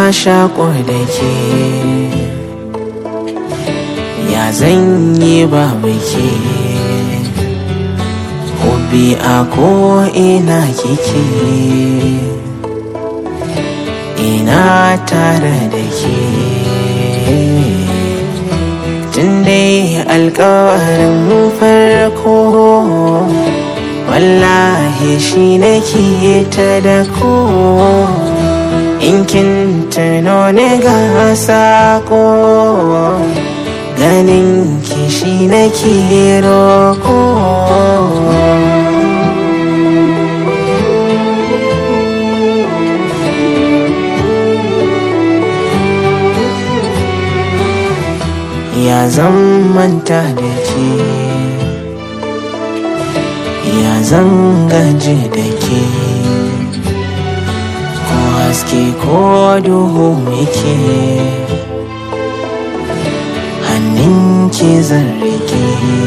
shaƙo da ke ya zan yi babu ke hobi a ko ina kike ina tare da ke tun dai alkawarin farko wallahi shi nake ta da ko in kin tuno ni ga sako ganin ki shi nake roko ya zan manta da ke ya zan gaji da ke ko haske ko duhu muke hannun ki zan rike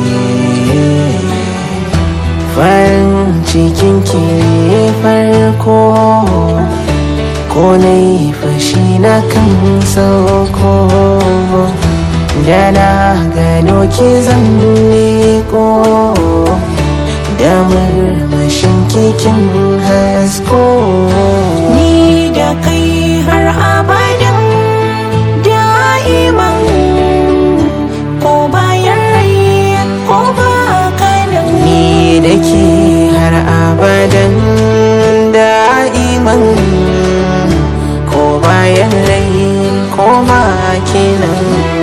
farin cikin ki farko ko na yi fashi na kan sauko da na gano ki zan leko da murmushin kikin hasko ni da kai har abadan da'iman ko bayan rai ko ba kanan ni da ke har abadan da'iman ko bayan rai ko ma kenan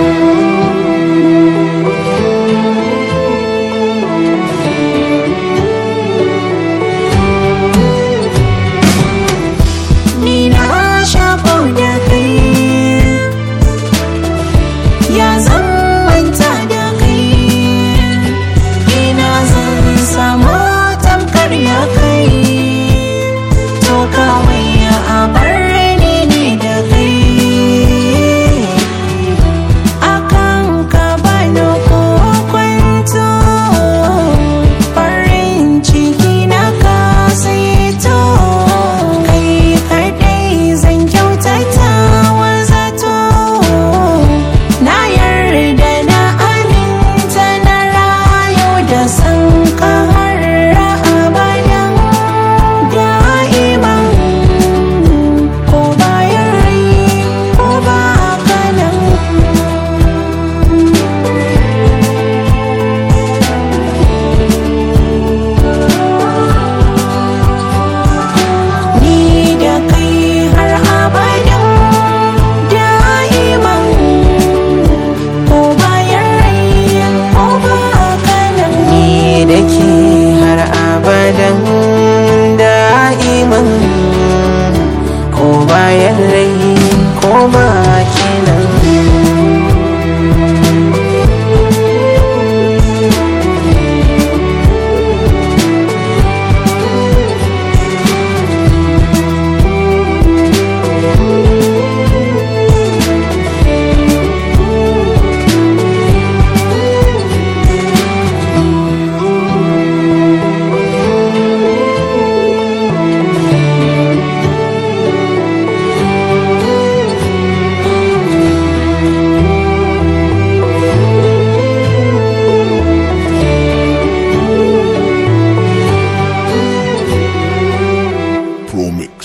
ni na shafo da kai ya zan manta da kai ina zan samu tamkar ya kai to kawai ya abar ni ne da kai akan ka bani ko kwanto farin ciki na ka saito kai kadai zan kyautata wa zato na yarda na aminta na rayu da san ka har abadan da'iman ko bayan rai ko ba kanan ni da kai har abadan da'iman ko bayan rai ko ba kanan ni da ke har abadan da'iman ko bayan rai ko ma kenan